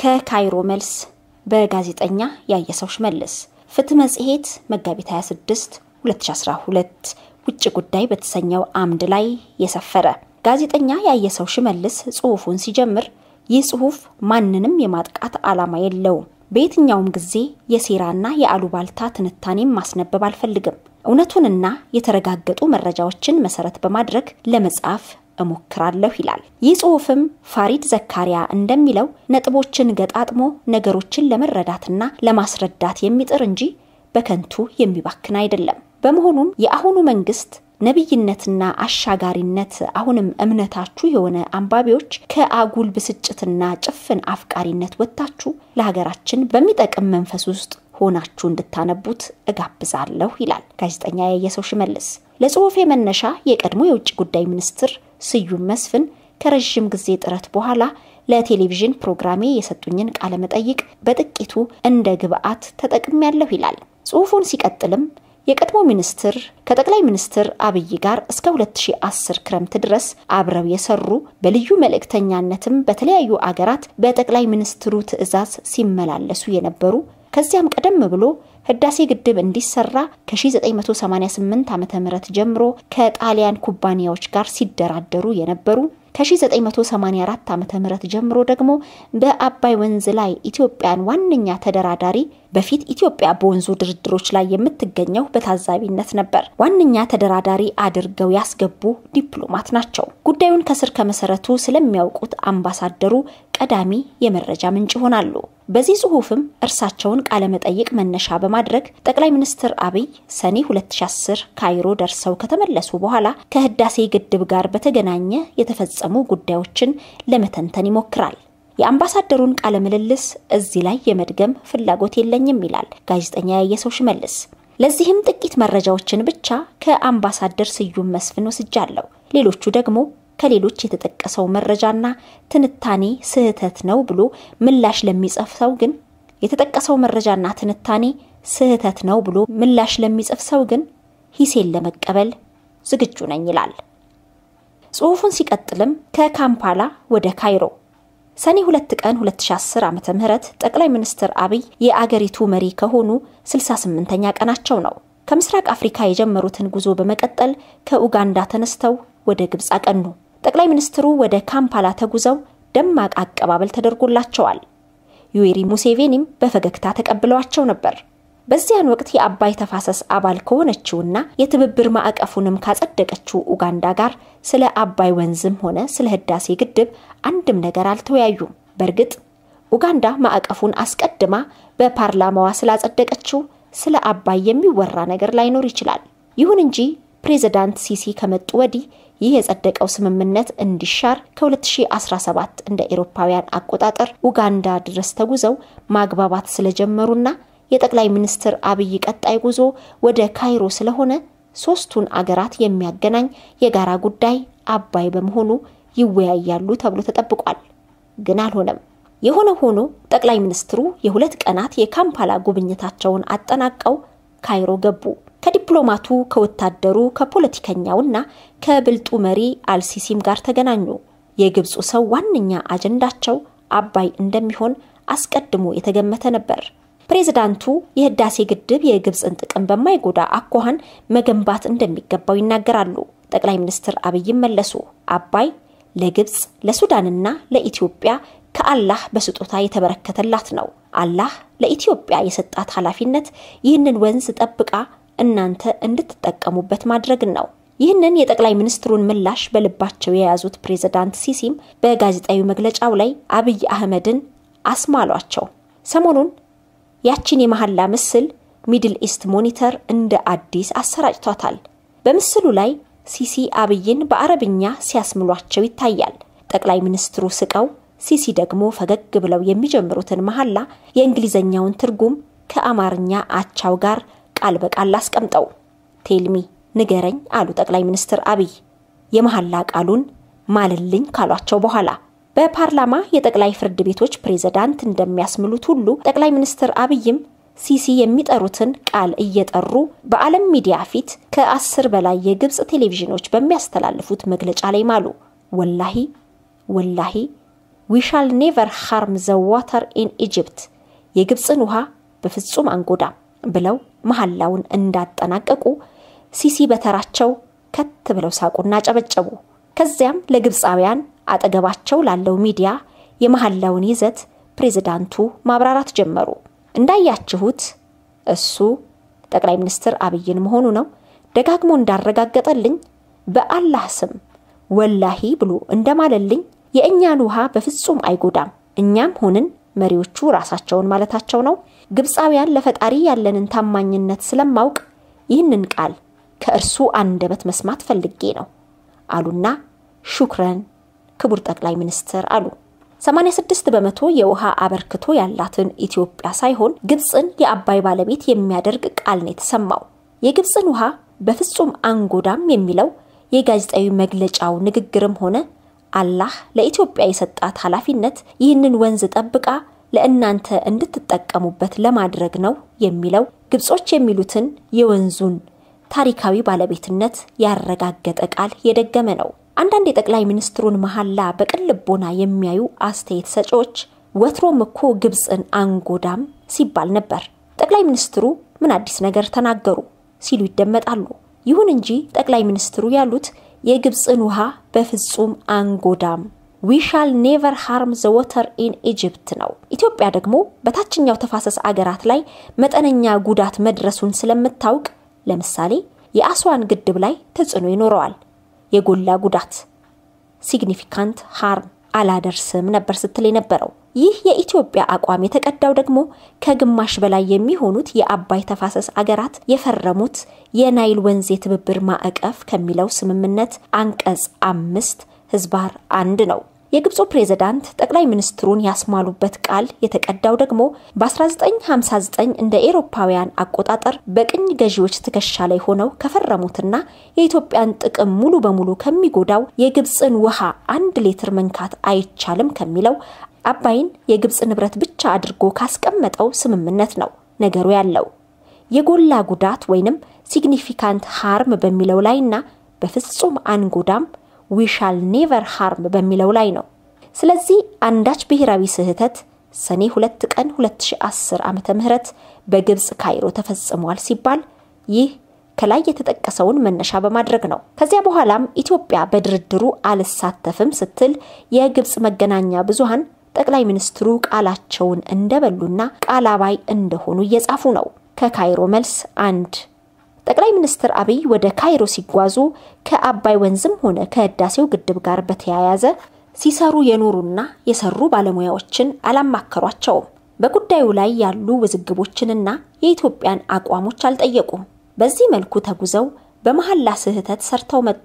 ከካይሮ መልስ በጋዜጠኛ ያየሰው ሽመልስ ፍትህ መጽሔት መጋቢት 26 2012 ውጭ ጉዳይ በተሰኘው አምድ ላይ የሰፈረ ጋዜጠኛ ያየሰው ሽመልስ ጽሑፉን ሲጀምር ይህ ጽሑፍ ማንንም የማጥቃት ዓላማ የለውም። በየትኛውም ጊዜ የሴራና የአሉባልታ ትንታኔም ማስነበብ አልፈልግም። እውነቱንና የተረጋገጡ መረጃዎችን መሰረት በማድረግ ለመጻፍ እሞክራለሁ ይላል። ይህ ጽሑፍም ፋሪድ ዘካሪያ እንደሚለው ነጥቦችን ገጣጥሞ ነገሮችን ለመረዳትና ለማስረዳት የሚጥር እንጂ በከንቱ የሚባክን አይደለም። በመሆኑም የአሁኑ መንግስት ነቢይነትና አሻጋሪነት አሁንም እምነታችሁ የሆነ አንባቢዎች ከአጉል ብስጭትና ጭፍን አፍቃሪነት ወጥታችሁ ለሀገራችን በሚጠቅም መንፈስ ውስጥ ሆናችሁ እንድታነቡት እጋብዛለሁ ይላል ጋዜጠኛ ያየሰው ሽመልስ። ለጽሑፌ መነሻ የቀድሞ የውጭ ጉዳይ ሚኒስትር ስዩም መስፍን ከረዥም ጊዜ ጥረት በኋላ ለቴሌቪዥን ፕሮግራሜ የሰጡኝን ቃለ መጠይቅ በጥቂቱ እንደ ግብአት ተጠቅሜያለሁ ይላል። ጽሑፉን ሲቀጥልም የቀድሞ ሚኒስትር ከጠቅላይ ሚኒስትር አብይ ጋር እስከ 2010 ክረምት ድረስ አብረው የሰሩ በልዩ መልእክተኛነትም በተለያዩ አገራት በጠቅላይ ሚኒስትሩ ትዕዛዝ ሲመላለሱ የነበሩ ከዚያም ቀደም ብሎ ህዳሴ ግድብ እንዲሰራ ከ1988 ዓ.ም ጀምሮ ከጣሊያን ኩባንያዎች ጋር ሲደራደሩ የነበሩ ከ1984 ዓ.ም ጀምሮ ደግሞ በአባይ ወንዝ ላይ ኢትዮጵያን ዋነኛ ተደራዳሪ በፊት ኢትዮጵያ በወንዙ ድርድሮች ላይ የምትገኘው በታዛቢነት ነበር። ዋነኛ ተደራዳሪ አድርገው ያስገቡ ዲፕሎማት ናቸው። ጉዳዩን ከስር ከመሰረቱ ስለሚያውቁት አምባሳደሩ ቀዳሚ የመረጃ ምንጭ ይሆናሉ። በዚህ ጽሑፍም እርሳቸውን ቃለመጠይቅ መነሻ በማድረግ ጠቅላይ ሚኒስትር አብይ ሰኔ 2010 ካይሮ ደርሰው ከተመለሱ በኋላ ከህዳሴ ግድብ ጋር በተገናኘ የተፈጸሙ ጉዳዮችን ለመተንተን ይሞክራል። የአምባሳደሩን ቃለ ምልልስ እዚህ ላይ የመድገም ፍላጎት የለኝም ይላል ጋዜጠኛ ያየሰው ሽመልስ። ለዚህም ጥቂት መረጃዎችን ብቻ ከአምባሳደር ስዩም መስፍን ወስጃለሁ። ሌሎቹ ደግሞ ከሌሎች የተጠቀሰው መረጃና ትንታኔ ስህተት ነው ብሎ ምላሽ ለሚጽፍ ሰው ግን የተጠቀሰው መረጃና ትንታኔ ስህተት ነው ብሎ ምላሽ ለሚጽፍ ሰው ግን ሂሴን ለመቀበል ዝግጁ ነኝ ይላል። ጽሑፉን ሲቀጥልም ከካምፓላ ወደ ካይሮ ሰኔ 2 ቀን 2010 ዓ.ም ጠቅላይ ሚኒስትር አብይ የአገሪቱ መሪ ከሆኑ 68ኛ ቀናቸው ነው። ከምስራቅ አፍሪካ የጀመሩትን ጉዞ በመቀጠል ከኡጋንዳ ተነስተው ወደ ግብፅ አቀኑ። ጠቅላይ ሚኒስትሩ ወደ ካምፓላ ተጉዘው ደማቅ አቀባበል ተደርጎላቸዋል። ዩዌሪ ሙሴቬኒም በፈገግታ ተቀብለዋቸው ነበር። በዚያን ወቅት የአባይ ተፋሰስ አባል ከሆነችውና የትብብር ማዕቀፉንም ካጸደቀችው ኡጋንዳ ጋር ስለ አባይ ወንዝም ሆነ ስለ ህዳሴ ግድብ አንድም ነገር አልተወያዩም። በእርግጥ ኡጋንዳ ማዕቀፉን አስቀድማ በፓርላማዋ ስላጸደቀችው ስለ አባይ የሚወራ ነገር ላይኖር ይችላል። ይሁን እንጂ ፕሬዚዳንት ሲሲ ከመጡ ወዲህ ይህ የጸደቀው ስምምነት እንዲሻር ከ2017 እንደ ኤሮፓውያን አቆጣጠር ኡጋንዳ ድረስ ተጉዘው ማግባባት ስለጀመሩና የጠቅላይ ሚኒስትር አብይ ቀጣይ ጉዞ ወደ ካይሮ ስለሆነ ሶስቱን አገራት የሚያገናኝ የጋራ ጉዳይ አባይ በመሆኑ ይወያያሉ ተብሎ ተጠብቋል። ግን አልሆነም። የሆነ ሆኖ ጠቅላይ ሚኒስትሩ የሁለት ቀናት የካምፓላ ጉብኝታቸውን አጠናቀው ካይሮ ገቡ። ከዲፕሎማቱ፣ ከወታደሩ፣ ከፖለቲከኛውና ከብልጡ መሪ አልሲሲም ጋር ተገናኙ። የግብፁ ሰው ዋነኛ አጀንዳቸው አባይ እንደሚሆን አስቀድሞ የተገመተ ነበር። ፕሬዝዳንቱ የህዳሴ ግድብ የግብፅን ጥቅም በማይጎዳ አኳኋን መገንባት እንደሚገባው ይናገራሉ። ጠቅላይ ሚኒስትር አብይም መለሱ። አባይ ለግብፅ ለሱዳንና ለኢትዮጵያ ከአላህ በስጦታ የተበረከተላት ነው። አላህ ለኢትዮጵያ የሰጣት ኃላፊነት ይህንን ወንዝ ጠብቃ እናንተ እንድትጠቀሙበት ማድረግን ነው። ይህንን የጠቅላይ ሚኒስትሩን ምላሽ በልባቸው የያዙት ፕሬዝዳንት ሲሲም በጋዜጣዊ መግለጫው ላይ አብይ አህመድን አስማሏቸው። ሰሞኑን ያቺን የመሐላ ምስል ሚድል ኢስት ሞኒተር እንደ አዲስ አሰራጭቷታል። በምስሉ ላይ ሲሲ አብይን በአረብኛ ሲያስምሏቸው ይታያል። ጠቅላይ ሚኒስትሩ ስቀው፣ ሲሲ ደግሞ ፈገግ ብለው የሚጀምሩትን መሐላ የእንግሊዘኛውን ትርጉም ከአማርኛ አቻው ጋር ቃል በቃል አስቀምጠው ቴልሚ ንገረኝ አሉ ጠቅላይ ሚኒስትር አብይ የመሐላ ቃሉን ማልልኝ ካሏቸው በኋላ በፓርላማ የጠቅላይ ፍርድ ቤቶች ፕሬዝዳንት እንደሚያስምሉት ሁሉ ጠቅላይ ሚኒስትር አብይም ሲሲ የሚጠሩትን ቃል እየጠሩ በዓለም ሚዲያ ፊት ከአስር በላይ የግብፅ ቴሌቪዥኖች በሚያስተላልፉት መግለጫ ላይ ማሉ። ወላሂ ወላሂ ዊ ሻል ኔቨር ሃርም ዘ ዋተር ኢን ኢጅፕት የግብፅን ውሃ በፍጹም አንጎዳም ብለው መሐላውን እንዳጠናቀቁ ሲሲ በተራቸው ከት ብለው ሳቁና ጨበጨቡ። ከዚያም ለግብፃውያን አጠገባቸው ላለው ሚዲያ የመሐላውን ይዘት ፕሬዝዳንቱ ማብራራት ጀመሩ። እንዳያችሁት እሱ ጠቅላይ ሚኒስትር አብይን መሆኑ ነው ደጋግሞ እንዳረጋገጠልኝ በአላህ ስም ወላሂ ብሎ እንደማለልኝ የእኛን ውሃ በፍጹም አይጎዳም። እኛም ሆንን መሪዎቹ ራሳቸውን ማለታቸው ነው። ግብፃውያን ለፈጣሪ ያለንን ታማኝነት ስለማውቅ ይህንን ቃል ከእርሱ አንደበት መስማት ፈልጌ ነው አሉና ሹክረን ክቡር ጠቅላይ ሚኒስትር አሉ። 86 በመቶ የውሃ አበርክቶ ያላትን ኢትዮጵያ ሳይሆን ግብፅን የአባይ ባለቤት የሚያደርግ ቃል ነው የተሰማው። የግብፅን ውሃ በፍጹም አንጎዳም የሚለው የጋዜጣዊ መግለጫው ንግግርም ሆነ አላህ ለኢትዮጵያ የሰጣት ኃላፊነት ይህንን ወንዝ ጠብቃ ለእናንተ እንድትጠቀሙበት ለማድረግ ነው የሚለው ግብጾች የሚሉትን የወንዙን ታሪካዊ ባለቤትነት ያረጋገጠ ቃል የደገመ ነው። አንዳንድ የጠቅላይ ሚኒስትሩን መሐላ በቅን ልቦና የሚያዩ አስተያየት ሰጪዎች ወትሮም እኮ ግብፅን አንጎዳም ሲባል ነበር፣ ጠቅላይ ሚኒስትሩ ምን አዲስ ነገር ተናገሩ ሲሉ ይደመጣሉ። ይሁን እንጂ ጠቅላይ ሚኒስትሩ ያሉት የግብፅን ውሃ በፍጹም አንጎዳም ዊ ሻል ኔቨር ሃርም ዘ ወተር ኢን ኢጅፕት ነው። ኢትዮጵያ ደግሞ በታችኛው ተፋሰስ አገራት ላይ መጠነኛ ጉዳት መድረሱን ስለምታውቅ ለምሳሌ የአስዋን ግድብ ላይ ተጽዕኖ ይኖረዋል። የጎላ ጉዳት ሲግኒፊካንት ሃርም አላደርስም ነበር ስትል የነበረው። ይህ የኢትዮጵያ አቋም የተቀዳው ደግሞ ከግማሽ በላይ የሚሆኑት የአባይ ተፋሰስ አገራት የፈረሙት የናይል ወንዝ የትብብር ማዕቀፍ ከሚለው ስምምነት አንቀጽ አምስት ህዝባር አንድ ነው። የግብፁ ፕሬዝዳንት ጠቅላይ ሚኒስትሩን ያስማሉበት ቃል የተቀዳው ደግሞ በ1959 እንደ ኤሮፓውያን አቆጣጠር በቅኝ ገዢዎች ትከሻ ላይ ሆነው ከፈረሙትና የኢትዮጵያን ጥቅም ሙሉ በሙሉ ከሚጎዳው የግብፅን ውሃ አንድ ሌትር መንካት አይቻልም ከሚለው አባይን የግብፅ ንብረት ብቻ አድርጎ ካስቀመጠው ስምምነት ነው ነገሩ ያለው። የጎላ ጉዳት ወይንም ሲግኒፊካንት ሃርም በሚለው ላይና በፍጹም አንጎዳም ዊሻል ኔቨር ሃርም በሚለው ላይ ነው። ስለዚህ አንዳች ብሔራዊ ስህተት ሰኔ ሁለት ቀን 2010 ዓመተ ምህረት በግብፅ ካይሮ ተፈጽሟል ሲባል ይህ ከላይ የተጠቀሰውን መነሻ በማድረግ ነው። ከዚያ በኋላም ኢትዮጵያ በድርድሩ አልሳተፍም ስትል የግብፅ መገናኛ ብዙሃን ጠቅላይ ሚኒስትሩ ቃላቸውን እንደበሉና ቃል አባይ እንደሆኑ እየጻፉ ነው። ከካይሮ መልስ አንድ ጠቅላይ ሚኒስትር አብይ ወደ ካይሮ ሲጓዙ ከአባይ ወንዝም ሆነ ከህዳሴው ግድብ ጋር በተያያዘ ሲሰሩ የኖሩና የሰሩ ባለሙያዎችን አላማከሯቸውም። በጉዳዩ ላይ ያሉ ውዝግቦችንና የኢትዮጵያን አቋሞች አልጠየቁም። በዚህ መልኩ ተጉዘው በመሐላ ስህተት ሰርተው መጡ።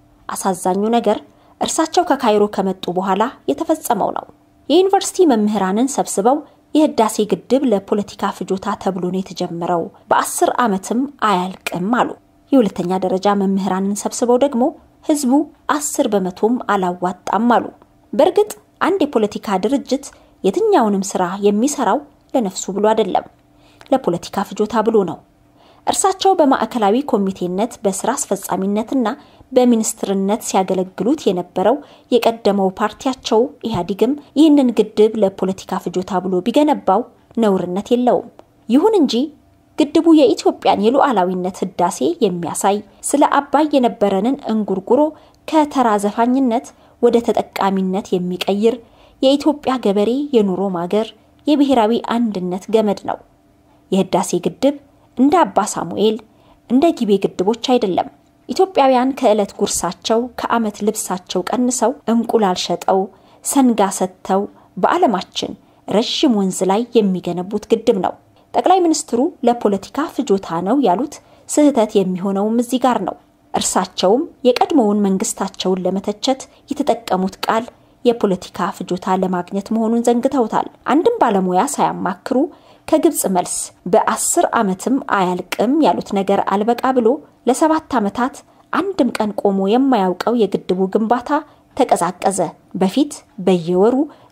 አሳዛኙ ነገር እርሳቸው ከካይሮ ከመጡ በኋላ የተፈጸመው ነው። የዩኒቨርሲቲ መምህራንን ሰብስበው የህዳሴ ግድብ ለፖለቲካ ፍጆታ ተብሎ ነው የተጀመረው፣ በአስር ዓመትም አያልቅም አሉ። የሁለተኛ ደረጃ መምህራንን ሰብስበው ደግሞ ህዝቡ አስር በመቶም አላዋጣም አሉ። በእርግጥ አንድ የፖለቲካ ድርጅት የትኛውንም ስራ የሚሰራው ለነፍሱ ብሎ አይደለም፣ ለፖለቲካ ፍጆታ ብሎ ነው። እርሳቸው በማዕከላዊ ኮሚቴነት በስራ አስፈጻሚነትና በሚኒስትርነት ሲያገለግሉት የነበረው የቀደመው ፓርቲያቸው ኢህአዴግም ይህንን ግድብ ለፖለቲካ ፍጆታ ብሎ ቢገነባው ነውርነት የለውም። ይሁን እንጂ ግድቡ የኢትዮጵያን የሉዓላዊነት ህዳሴ የሚያሳይ ስለ አባይ የነበረንን እንጉርጉሮ ከተራ ዘፋኝነት ወደ ተጠቃሚነት የሚቀይር የኢትዮጵያ ገበሬ የኑሮ ማገር የብሔራዊ አንድነት ገመድ ነው። የህዳሴ ግድብ እንደ አባ ሳሙኤል እንደ ጊቤ ግድቦች አይደለም። ኢትዮጵያውያን ከዕለት ጉርሳቸው ከዓመት ልብሳቸው ቀንሰው እንቁላል ሸጠው ሰንጋ ሰጥተው በዓለማችን ረዥም ወንዝ ላይ የሚገነቡት ግድብ ነው። ጠቅላይ ሚኒስትሩ ለፖለቲካ ፍጆታ ነው ያሉት ስህተት የሚሆነውም እዚህ ጋር ነው። እርሳቸውም የቀድሞውን መንግስታቸውን ለመተቸት የተጠቀሙት ቃል የፖለቲካ ፍጆታ ለማግኘት መሆኑን ዘንግተውታል። አንድም ባለሙያ ሳያማክሩ ከግብፅ መልስ በአስር ዓመትም አያልቅም ያሉት ነገር አልበቃ ብሎ ለሰባት ዓመታት አንድም ቀን ቆሞ የማያውቀው የግድቡ ግንባታ ተቀዛቀዘ። በፊት በየወሩ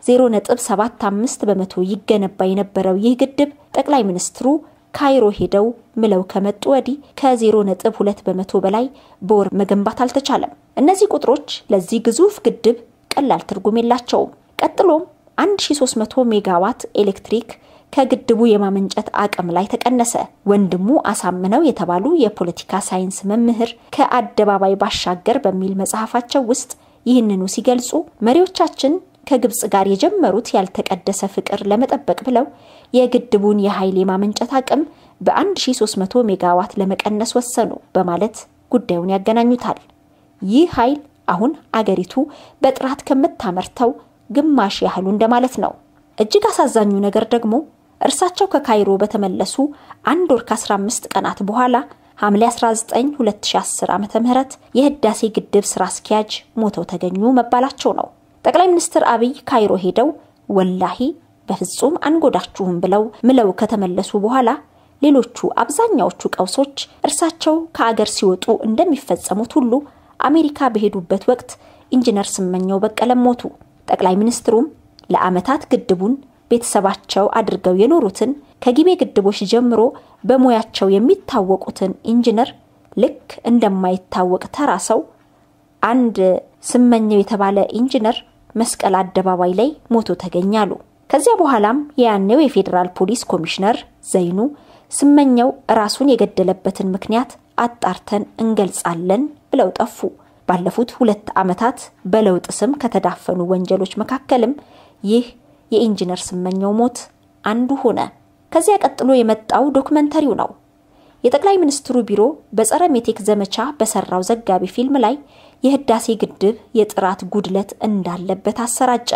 0.75 በመቶ ይገነባ የነበረው ይህ ግድብ ጠቅላይ ሚኒስትሩ ካይሮ ሄደው ምለው ከመጡ ወዲህ ከ0.2 በመቶ በላይ በወር መገንባት አልተቻለም። እነዚህ ቁጥሮች ለዚህ ግዙፍ ግድብ ቀላል ትርጉም የላቸውም። ቀጥሎም 1300 ሜጋዋት ኤሌክትሪክ ከግድቡ የማመንጨት አቅም ላይ ተቀነሰ። ወንድሙ አሳምነው የተባሉ የፖለቲካ ሳይንስ መምህር ከአደባባይ ባሻገር በሚል መጽሐፋቸው ውስጥ ይህንኑ ሲገልጹ መሪዎቻችን ከግብጽ ጋር የጀመሩት ያልተቀደሰ ፍቅር ለመጠበቅ ብለው የግድቡን የኃይል የማመንጨት አቅም በ1300 ሜጋዋት ለመቀነስ ወሰኑ በማለት ጉዳዩን ያገናኙታል። ይህ ኃይል አሁን አገሪቱ በጥራት ከምታመርተው ግማሽ ያህሉ እንደማለት ነው። እጅግ አሳዛኙ ነገር ደግሞ እርሳቸው ከካይሮ በተመለሱ አንድ ወር ከ15 ቀናት በኋላ ሐምሌ 19 2010 ዓ ም የህዳሴ ግድብ ስራ አስኪያጅ ሞተው ተገኙ መባላቸው ነው። ጠቅላይ ሚኒስትር አብይ ካይሮ ሄደው ወላሂ በፍጹም አንጎዳችሁም ብለው ምለው ከተመለሱ በኋላ ሌሎቹ አብዛኛዎቹ ቀውሶች እርሳቸው ከአገር ሲወጡ እንደሚፈጸሙት ሁሉ አሜሪካ በሄዱበት ወቅት ኢንጂነር ስመኘው በቀለም ሞቱ። ጠቅላይ ሚኒስትሩም ለዓመታት ግድቡን ቤተሰባቸው አድርገው የኖሩትን ከጊቤ ግድቦች ጀምሮ በሙያቸው የሚታወቁትን ኢንጂነር ልክ እንደማይታወቅ ተራ ሰው አንድ ስመኘው የተባለ ኢንጂነር መስቀል አደባባይ ላይ ሞቶ ተገኛሉ። ከዚያ በኋላም የያኔው የፌዴራል ፖሊስ ኮሚሽነር ዘይኑ ስመኘው ራሱን የገደለበትን ምክንያት አጣርተን እንገልጻለን ብለው ጠፉ። ባለፉት ሁለት ዓመታት በለውጥ ስም ከተዳፈኑ ወንጀሎች መካከልም ይህ የኢንጂነር ስመኘው ሞት አንዱ ሆነ። ከዚያ ቀጥሎ የመጣው ዶክመንተሪው ነው። የጠቅላይ ሚኒስትሩ ቢሮ በጸረ ሜቴክ ዘመቻ በሰራው ዘጋቢ ፊልም ላይ የህዳሴ ግድብ የጥራት ጉድለት እንዳለበት አሰራጨ።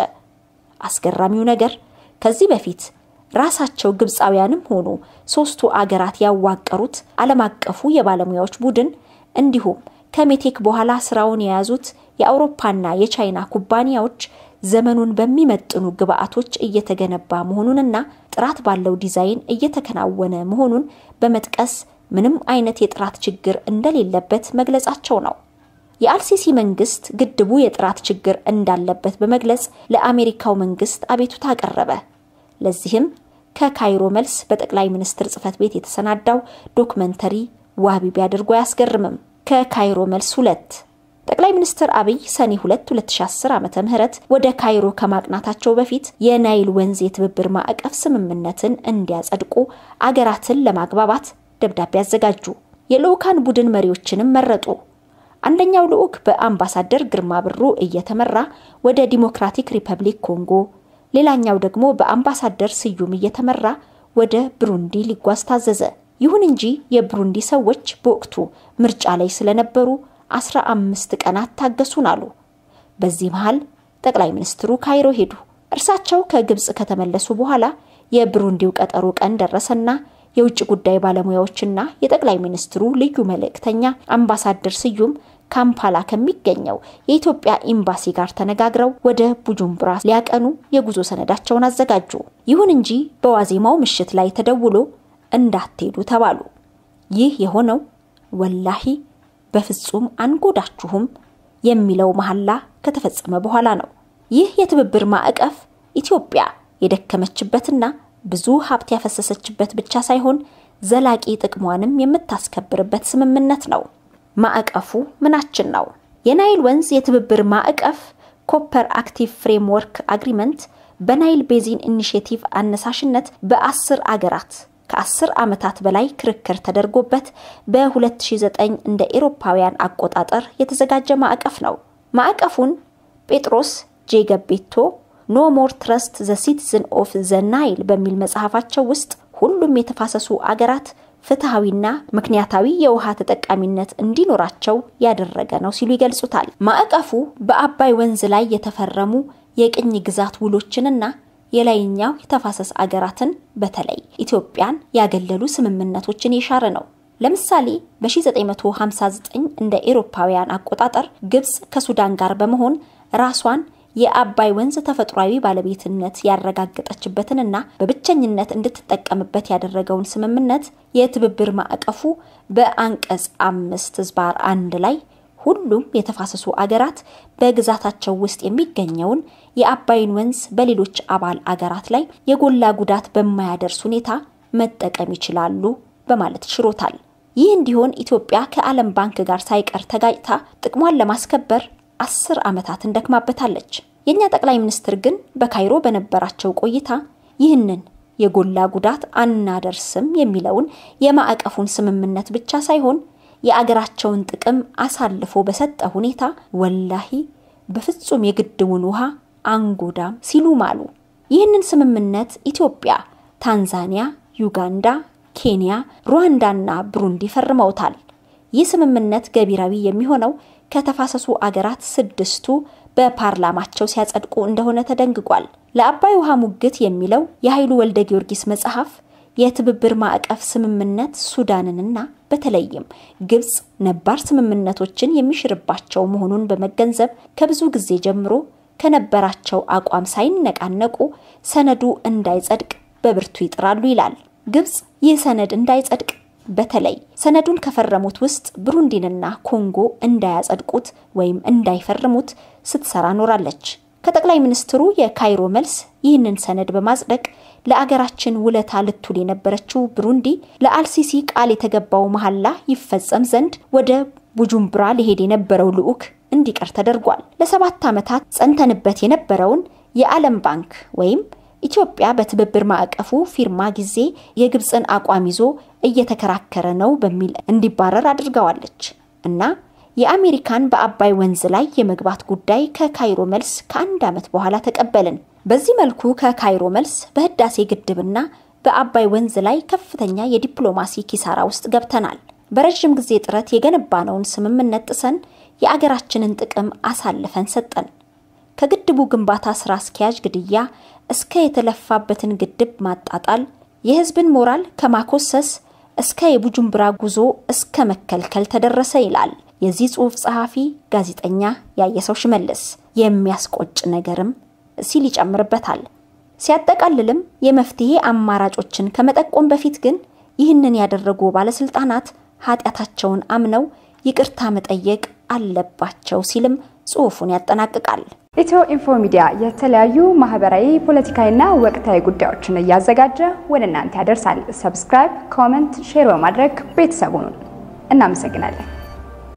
አስገራሚው ነገር ከዚህ በፊት ራሳቸው ግብፃውያንም ሆኑ ሶስቱ አገራት ያዋቀሩት ዓለም አቀፉ የባለሙያዎች ቡድን እንዲሁም ከሜቴክ በኋላ ስራውን የያዙት የአውሮፓና የቻይና ኩባንያዎች ዘመኑን በሚመጥኑ ግብአቶች እየተገነባ መሆኑንና ጥራት ባለው ዲዛይን እየተከናወነ መሆኑን በመጥቀስ ምንም አይነት የጥራት ችግር እንደሌለበት መግለጻቸው ነው። የአልሲሲ መንግስት ግድቡ የጥራት ችግር እንዳለበት በመግለጽ ለአሜሪካው መንግስት አቤቱታ አቀረበ። ለዚህም ከካይሮ መልስ በጠቅላይ ሚኒስትር ጽህፈት ቤት የተሰናዳው ዶክመንተሪ ዋቢ ቢያደርጉ አያስገርምም። ከካይሮ መልስ ሁለት ጠቅላይ ሚኒስትር አብይ ሰኔ 2 2010 ዓ.ም ወደ ካይሮ ከማቅናታቸው በፊት የናይል ወንዝ የትብብር ማዕቀፍ ስምምነትን እንዲያጸድቁ አገራትን ለማግባባት ደብዳቤ አዘጋጁ። የልዑካን ቡድን መሪዎችንም መረጡ። አንደኛው ልዑክ በአምባሳደር ግርማ ብሩ እየተመራ ወደ ዲሞክራቲክ ሪፐብሊክ ኮንጎ፣ ሌላኛው ደግሞ በአምባሳደር ስዩም እየተመራ ወደ ብሩንዲ ሊጓዝ ታዘዘ። ይሁን እንጂ የብሩንዲ ሰዎች በወቅቱ ምርጫ ላይ ስለነበሩ አስራ አምስት ቀናት ታገሱን አሉ። በዚህ መሃል ጠቅላይ ሚኒስትሩ ካይሮ ሄዱ። እርሳቸው ከግብፅ ከተመለሱ በኋላ የብሩንዲው ቀጠሮ ቀን ደረሰና የውጭ ጉዳይ ባለሙያዎችና የጠቅላይ ሚኒስትሩ ልዩ መልእክተኛ አምባሳደር ስዩም ካምፓላ ከሚገኘው የኢትዮጵያ ኤምባሲ ጋር ተነጋግረው ወደ ቡጁምቡራ ሊያቀኑ የጉዞ ሰነዳቸውን አዘጋጁ። ይሁን እንጂ በዋዜማው ምሽት ላይ ተደውሎ እንዳትሄዱ ተባሉ። ይህ የሆነው ወላሂ በፍጹም አንጎዳችሁም የሚለው መሐላ ከተፈጸመ በኋላ ነው። ይህ የትብብር ማዕቀፍ ኢትዮጵያ የደከመችበትና ብዙ ሀብት ያፈሰሰችበት ብቻ ሳይሆን ዘላቂ ጥቅሟንም የምታስከብርበት ስምምነት ነው። ማዕቀፉ ምናችን ነው? የናይል ወንዝ የትብብር ማዕቀፍ ኮፐር አክቲቭ ፍሬምወርክ አግሪመንት በናይል ቤዚን ኢኒሽቲቭ አነሳሽነት በአስር አገራት ከአስር ዓመታት በላይ ክርክር ተደርጎበት በ2009 እንደ ኤሮፓውያን አቆጣጠር የተዘጋጀ ማዕቀፍ ነው። ማዕቀፉን ጴጥሮስ ጄ ገቤቶ ኖ ሞር ትረስት ዘ ሲቲዝን ኦፍ ዘ ናይል በሚል መጽሐፋቸው ውስጥ ሁሉም የተፋሰሱ አገራት ፍትሐዊና ምክንያታዊ የውሃ ተጠቃሚነት እንዲኖራቸው ያደረገ ነው ሲሉ ይገልጹታል። ማዕቀፉ በአባይ ወንዝ ላይ የተፈረሙ የቅኝ ግዛት ውሎችንና የላይኛው የተፋሰስ አገራትን በተለይ ኢትዮጵያን ያገለሉ ስምምነቶችን የሻረ ነው። ለምሳሌ በ1959 እንደ ኤሮፓውያን አቆጣጠር ግብጽ ከሱዳን ጋር በመሆን ራሷን የአባይ ወንዝ ተፈጥሯዊ ባለቤትነት ያረጋገጠችበትንና በብቸኝነት እንድትጠቀምበት ያደረገውን ስምምነት የትብብር ማዕቀፉ በአንቀጽ አምስት ዝባር አንድ ላይ ሁሉም የተፋሰሱ አገራት በግዛታቸው ውስጥ የሚገኘውን የአባይን ወንዝ በሌሎች አባል አገራት ላይ የጎላ ጉዳት በማያደርስ ሁኔታ መጠቀም ይችላሉ በማለት ሽሮታል። ይህ እንዲሆን ኢትዮጵያ ከዓለም ባንክ ጋር ሳይቀር ተጋጭታ ጥቅሟን ለማስከበር አስር ዓመታትን ደክማበታለች። የእኛ ጠቅላይ ሚኒስትር ግን በካይሮ በነበራቸው ቆይታ ይህንን የጎላ ጉዳት አናደርስም የሚለውን የማዕቀፉን ስምምነት ብቻ ሳይሆን የአገራቸውን ጥቅም አሳልፎ በሰጠ ሁኔታ ወላሂ በፍጹም የግድቡን ውሃ አንጎዳም ሲሉ ማሉ። ይህንን ስምምነት ኢትዮጵያ፣ ታንዛኒያ፣ ዩጋንዳ፣ ኬንያ፣ ሩዋንዳና ብሩንዲ ፈርመውታል። ይህ ስምምነት ገቢራዊ የሚሆነው ከተፋሰሱ አገራት ስድስቱ በፓርላማቸው ሲያጸድቁ እንደሆነ ተደንግጓል። ለአባይ ውሃ ሙግት የሚለው የኃይሉ ወልደ ጊዮርጊስ መጽሐፍ የትብብር ማዕቀፍ ስምምነት ሱዳንንና በተለይም ግብጽ ነባር ስምምነቶችን የሚሽርባቸው መሆኑን በመገንዘብ ከብዙ ጊዜ ጀምሮ ከነበራቸው አቋም ሳይነቃነቁ ሰነዱ እንዳይጸድቅ በብርቱ ይጥራሉ ይላል። ግብጽ ይህ ሰነድ እንዳይጸድቅ በተለይ ሰነዱን ከፈረሙት ውስጥ ብሩንዲንና ኮንጎ እንዳያጸድቁት ወይም እንዳይፈርሙት ስትሰራ ኖራለች። ከጠቅላይ ሚኒስትሩ የካይሮ መልስ ይህንን ሰነድ በማጽደቅ ለአገራችን ውለታ ልትውል የነበረችው ብሩንዲ ለአልሲሲ ቃል የተገባው መሐላ ይፈጸም ዘንድ ወደ ቡጁምብራ ሊሄድ የነበረው ልዑክ እንዲቀር ተደርጓል። ለሰባት ዓመታት ጸንተንበት የነበረውን የዓለም ባንክ ወይም ኢትዮጵያ በትብብር ማዕቀፉ ፊርማ ጊዜ የግብፅን አቋም ይዞ እየተከራከረ ነው በሚል እንዲባረር አድርገዋለች እና የአሜሪካን በአባይ ወንዝ ላይ የመግባት ጉዳይ ከካይሮ መልስ ከአንድ ዓመት በኋላ ተቀበልን። በዚህ መልኩ ከካይሮ መልስ በህዳሴ ግድብና በአባይ ወንዝ ላይ ከፍተኛ የዲፕሎማሲ ኪሳራ ውስጥ ገብተናል። በረዥም ጊዜ ጥረት የገነባነውን ስምምነት ጥሰን የአገራችንን ጥቅም አሳልፈን ሰጠን። ከግድቡ ግንባታ ስራ አስኪያጅ ግድያ እስከ የተለፋበትን ግድብ ማጣጣል፣ የህዝብን ሞራል ከማኮሰስ እስከ የቡጁምብራ ጉዞ እስከ መከልከል ተደረሰ ይላል የዚህ ጽሑፍ ጸሐፊ ጋዜጠኛ ያየሰው ሽመልስ። የሚያስቆጭ ነገርም ሲል ይጨምርበታል። ሲያጠቃልልም የመፍትሄ አማራጮችን ከመጠቆም በፊት ግን ይህንን ያደረጉ ባለስልጣናት ኃጢአታቸውን አምነው ይቅርታ መጠየቅ አለባቸው ሲልም ጽሑፉን ያጠናቅቃል። ኢትዮ ኢንፎ ሚዲያ የተለያዩ ማህበራዊ፣ ፖለቲካዊና ወቅታዊ ጉዳዮችን እያዘጋጀ ወደ እናንተ ያደርሳል። ሰብስክራይብ፣ ኮመንት፣ ሼር በማድረግ ቤተሰቡን እናመሰግናለን።